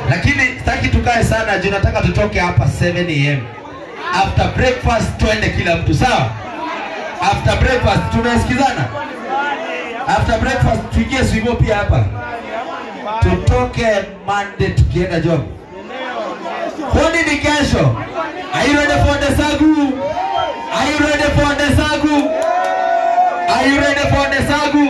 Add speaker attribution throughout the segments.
Speaker 1: lakini sitaki tukae sana juu nataka tutoke hapa 7 am after breakfast twende kila mtu sawa after breakfast tumesikizana after breakfast tuingie swimo pia hapa tutoke monday tukienda job kwani ni kesho are you ready for the sagu are you ready for the sagu are you ready for the sagu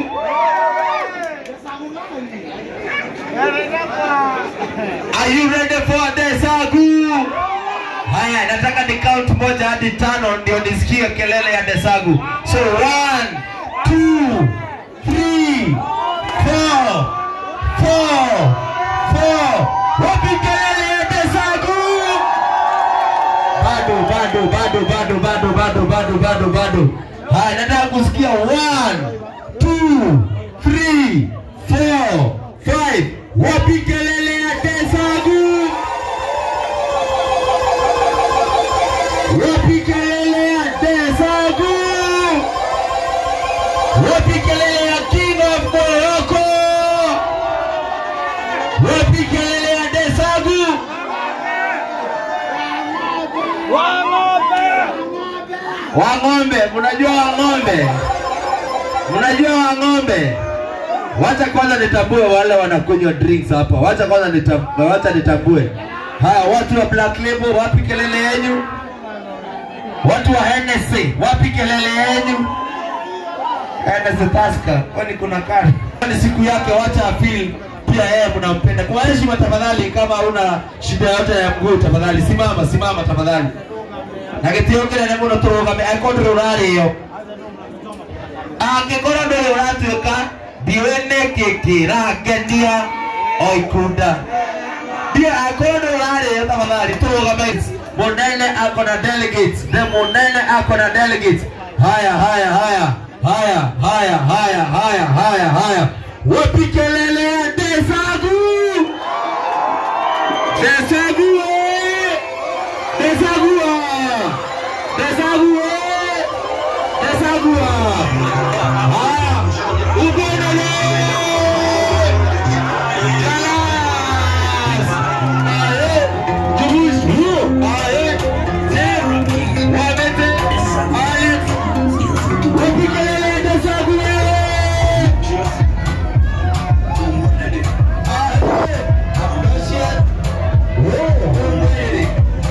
Speaker 1: Are you ready for the sagu? Haya, nataka ni count moja hadi tano ndio nisikie kelele ya desagu. So one, two, three, four, four, four. Wapi kelele ya desagu? Bado, bado, bado, bado, bado, bado, bado, bado, bado. Haya, nataka kusikia one, two, three, four, five. Wapi kelele ya desagu? Wapi kelele ya desagu? Wapi kelele ya king of Morocco? Wapi kelele ya desagu? Wang'ombe, mnajua Wang'ombe? Mnajua Wang'ombe? Wacha kwanza nitambue wale wanakunywa drinks hapa. Wacha kwanza nitambue, wacha nitambue. Haya, watu wa Black Label, wapi kelele yenu? Watu wa Hennessy, wapi kelele yenu? Hennessy Tusker, kwani kuna kari? Ni siku yake, wacha afeel pia yeye mnampenda. Kwa heshima tafadhali, kama una shida yote ya mguu tafadhali simama, simama tafadhali. Na gĩtĩo kĩnene mũno tũrũgame angĩkorwo ndũrĩ ũrarĩo angĩkorwo ndũrĩ ũratuĩka ndiũĩ nĩkĩ kĩrangenia o ikunda ndio angĩkorwo ndũrĩ ũrarĩo tafadhali tũrũgame mũnene ako na delegates the mũnene ako na delegates haya haya haya haya haya haya haya haya haya wapi kelele ya desagu desagu eh! Desagua! Desagua! Desagua! Ah! Ubonele! Kalas! Aye! Jumus! Hu! Aye! Zero! Wabete! Aye! Wapikelele Desagua! Aye! Doshe! Oh! Ubonele!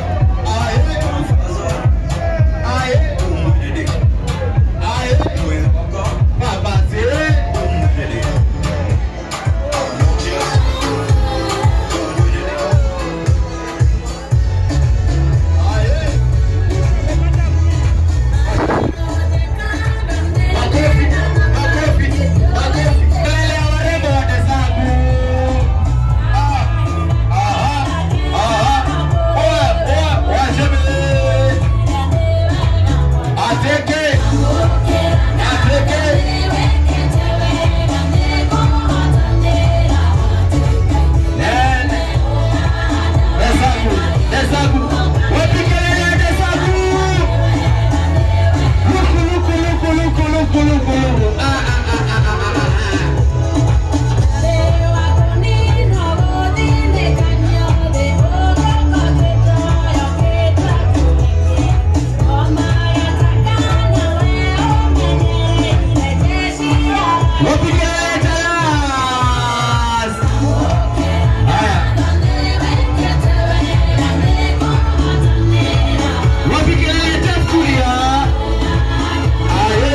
Speaker 1: Ateke! Ateke! Nene! Desagu! Desagu! Wapi kelele ya Desagu? Luku, luku, luku, luku, luku, luku, luku. Ah, ah, ah, ah, ah, ah, ah. Wapi kelele ya Talas? Haya. Wapi kelele ya Tafkuria? Aye.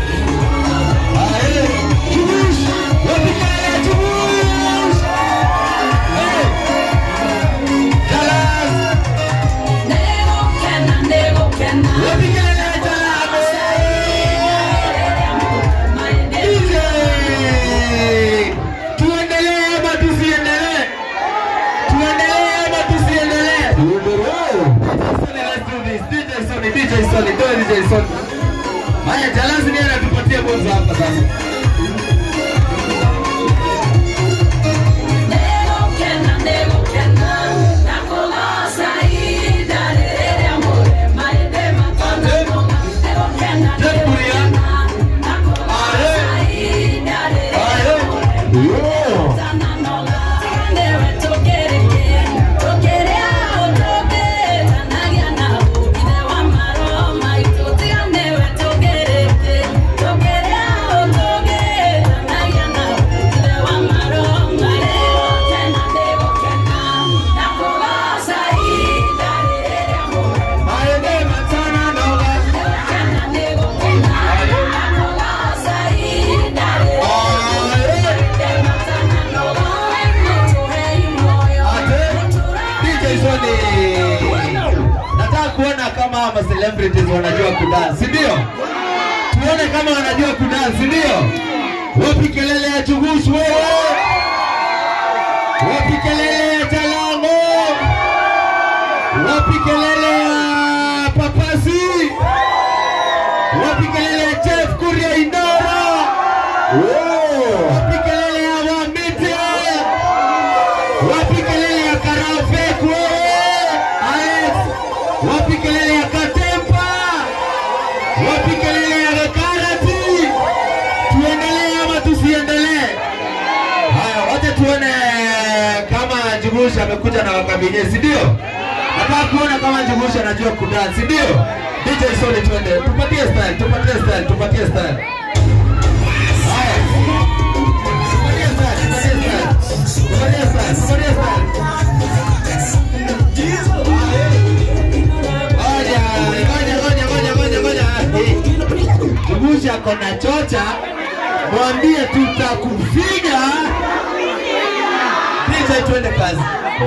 Speaker 1: Aye. Jumus! Wapi kelele ya Jumus? Hey! Talas! Wapi kelele ya Talas? DJ! Tuendelee ama tusiendelee? Tuendelee ama tusiendelee? Let's do this. DJ Sony, DJ Sony, go DJ Sony. Haya, Jalasi ndiye anatupatia bonzo hapa sasa. Aye. Yo. celebrities wanajua kudance, si ndio? Tuone kama wanajua kudance, si ndio? Wapi kelele ya Chugush wewe? Wapi kelele ya Jalango? Wapi kelele ya Papasi? Wapi kelele ya Chef Kuria Indora? Wapi kelele ya Wamite? Wapi kelele ya Karafek wewe? Alex? Wapi kelele ya Katempa? Wapi kelele ya Karati? Tuendelee ama tusiendelee? Haya, wacha tuone kama Njugush amekuja na wakabinye, si ndio? Nataka kuona kama Njugush anajua kudance, si ndio? DJ Sony, twende, tupatie style, tupatie style, tupatie style. Haya. Tupatie style, tupatie style. Tupatie style, tupatie style. Ngoja, ngoja, ngoja, ngoja, ngoja, ngoja. Eh, Njugush ako na chocha, mwambie tutakufinya. DJ, twende kazi.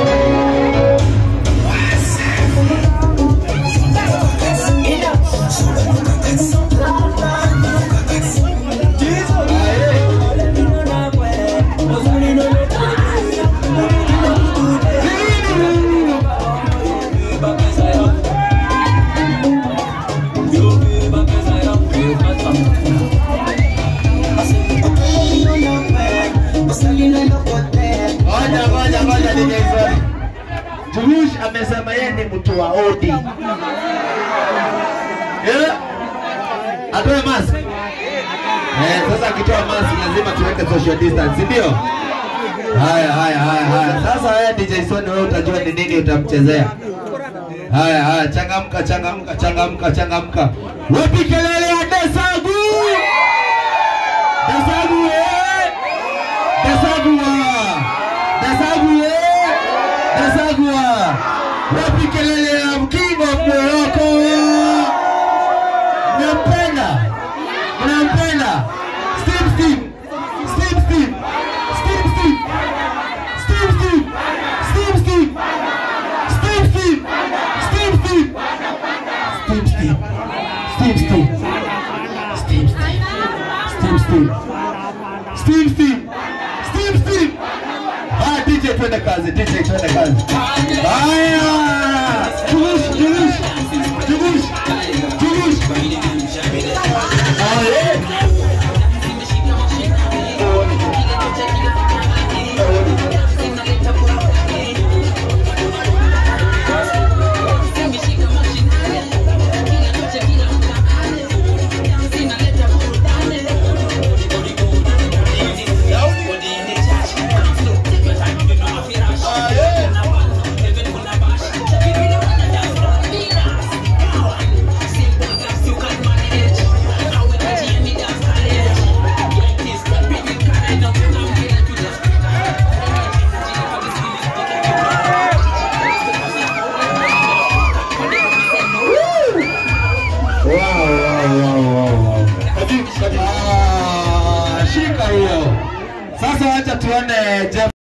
Speaker 1: Ngoja, ngoja, ngoja DJ Sony. Njugush amesema yeye ni mtu wa odi. Eh? Atoe mask. Eh, sasa akitoa mask lazima tuweke social distance, si ndio? Haya, haya, haya, haya. Sasa wewe DJ Sony wewe utajua ni nini utamchezea. Haya, haya, changamka, changamka, changamka, changamka. Wapi kelele ya Desagu? Desagu eh! Desagua! Desagua! Desagua! Wapi kelele ya mkingo Moroko? Mnampenda? Mnampenda? Steve Steve! Steve Steve! Steve Steve! Steve Steve! Steve Steve! Steve Steve! Steve Steve! Steve Steve! Steve Steve! Steve Steve! Steve Steve! Steve Steve! Steve Steve! Ah, DJ twende kazi, DJ twende kazi. Haya! Jugush, jugush, jugush, jugush. Haya. Wow, wow, wow, wow, wow. Ah, Shika hiyo. Sasa wacha tuone Jeff